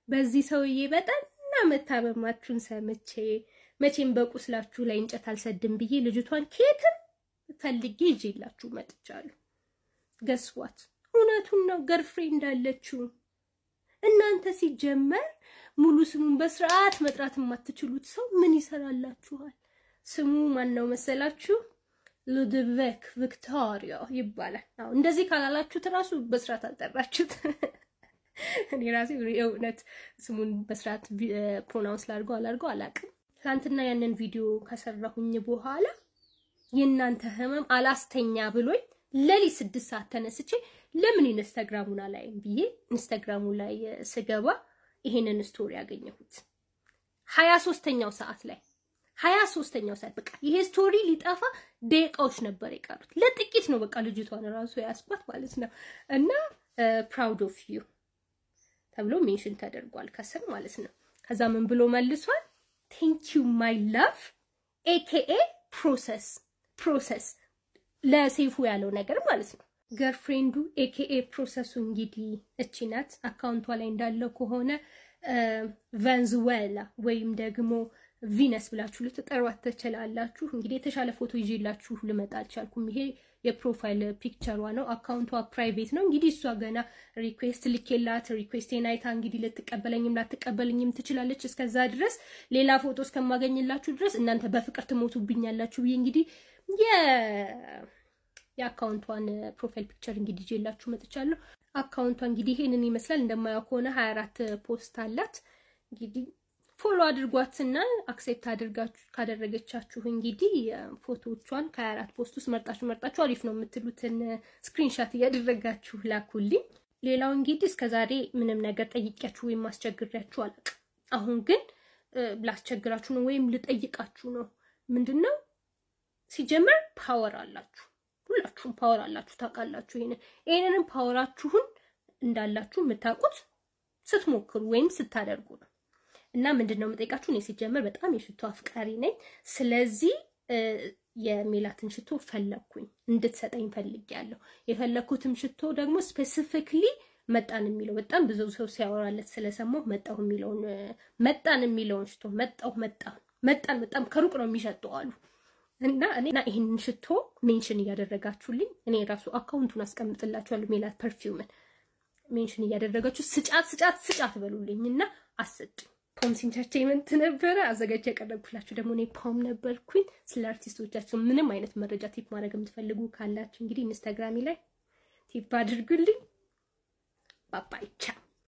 በዚህ ሰውዬ በጠና መታመማችሁን ሰምቼ መቼም በቁስላችሁ ላይ እንጨት አልሰድም ብዬ ልጅቷን ኬትም ፈልጌ ይዤላችሁ መጥቻለሁ። ገስዋት እውነቱን ነው። ገርፍሬንድ አለችው። እናንተ ሲጀመር ሙሉ ስሙን በስርዓት መጥራት የማትችሉት ሰው ምን ይሰራላችኋል? ስሙ ማን ነው መሰላችሁ? ሉድቬክ ቪክቶሪያ ይባላል። አዎ እንደዚህ ካላላችሁት እራሱ በስርዓት አልጠራችሁት። እኔ ራሴ የእውነት ስሙን በስርዓት ፕሮናውንስ ላድርገው አላድርገው አላውቅም። ትናንትና ያንን ቪዲዮ ከሰራሁኝ በኋላ የእናንተ ህመም አላስተኛ ብሎኝ ሌሊት ስድስት ሰዓት ተነስቼ ለምን ኢንስታግራሙን አላይም ብዬ ኢንስታግራሙ ላይ ስገባ ይሄንን ስቶሪ ያገኘሁት ሀያ ሶስተኛው ሰዓት ላይ ሀያ ሶስተኛው ሰዓት በቃ ይሄ ስቶሪ ሊጠፋ ደቂቃዎች ነበር የቀሩት። ለጥቂት ነው በቃ ልጅቷን ራሱ ያስባት ማለት ነው። እና ፕራውድ ኦፍ ዩ ተብሎ ሜንሽን ተደርጓል ከስር ማለት ነው። ከዛ ምን ብሎ መልሷል? ቴንክ ዩ ማይ ላቭ ኤኬኤ ፕሮሰስ ፕሮሰስ ለሴፉ ያለው ነገር ማለት ነው። ገርፍሬንዱ ኤኬኤ ፕሮሰሱ እንግዲህ እቺ ናት። አካውንቷ ላይ እንዳለው ከሆነ ቬንዙዌላ ወይም ደግሞ ቪነስ ብላችሁ ልትጠሯት ትችላላችሁ። እንግዲህ የተሻለ ፎቶ ይዤላችሁ ልመጣ አልቻልኩም። ይሄ የፕሮፋይል ፒክቸሯ ነው። አካውንቷ ፕራይቬት ነው። እንግዲህ እሷ ገና ሪኩዌስት ልኬላት ሪኩዌስቴን አይታ እንግዲህ ልትቀበለኝም ላትቀበለኝም ትችላለች። እስከዛ ድረስ ሌላ ፎቶ እስከማገኝላችሁ ድረስ እናንተ በፍቅር ትሞቱብኛላችሁ ብዬ እንግዲህ የአካውንቷን ፕሮፋይል ፒክቸር እንግዲህ ይዤላችሁ መጥቻለሁ። አካውንቷ እንግዲህ ይሄንን ይመስላል። እንደማያው ከሆነ ሀያ አራት ፖስት አላት እንግዲህ ፎሎ አድርጓትና አክሴፕት አድርጋችሁ ካደረገቻችሁ እንግዲህ ፎቶዎቿን ከሀያ አራት ፖስት ውስጥ መርጣችሁ መርጣችሁ አሪፍ ነው የምትሉትን ስክሪንሻት እያደረጋችሁ ላኩልኝ። ሌላው እንግዲህ እስከዛሬ ምንም ነገር ጠይቂያችሁ ወይም ማስቸግሪያችሁ አላውቅም። አሁን ግን ላስቸግራችሁ ነው ወይም ልጠይቃችሁ ነው። ምንድን ነው ሲጀመር ፓወር አላችሁ፣ ሁላችሁም ፓወር አላችሁ፣ ታውቃላችሁ። ይሄንን ይሄንንም ፓወራችሁን እንዳላችሁ የምታውቁት ስትሞክሩ ወይም ስታደርጉ ነው። እና ምንድን ነው የምጠይቃችሁ፣ እኔ ሲጀመር በጣም የሽቶ አፍቃሪ ነኝ። ስለዚህ የሜላትን ሽቶ ፈለግኩኝ እንድትሰጠኝ ፈልጌያለሁ። የፈለግኩትም ሽቶ ደግሞ ስፔሲፊክሊ መጣን የሚለው በጣም ብዙ ሰው ሲያወራለት ስለሰማሁ መጣሁ የሚለውን መጣን የሚለውን ሽቶ መጣሁ መጣን መጣን በጣም ከሩቅ ነው የሚሸጠው አሉ እና እኔና ይህንን ሽቶ ሜንሽን እያደረጋችሁልኝ እኔ ራሱ አካውንቱን አስቀምጥላችኋለሁ። ሜላት ፐርፊውምን ሜንሽን እያደረጋችሁ ስጫት ስጫት ስጫት በሉልኝ እና አሰጡኝ። ፖምስ ኢንተርቴይመንት ነበረ አዘጋጅ ያቀረብኩላችሁ ደግሞ እኔ ፖም ነበርኩኝ። ስለ አርቲስቶቻችሁ ምንም አይነት መረጃ ቲፕ ማድረግ የምትፈልጉ ካላችሁ እንግዲህ ኢንስታግራሚ ላይ ቲፕ አድርጉልኝ። ባባይቻ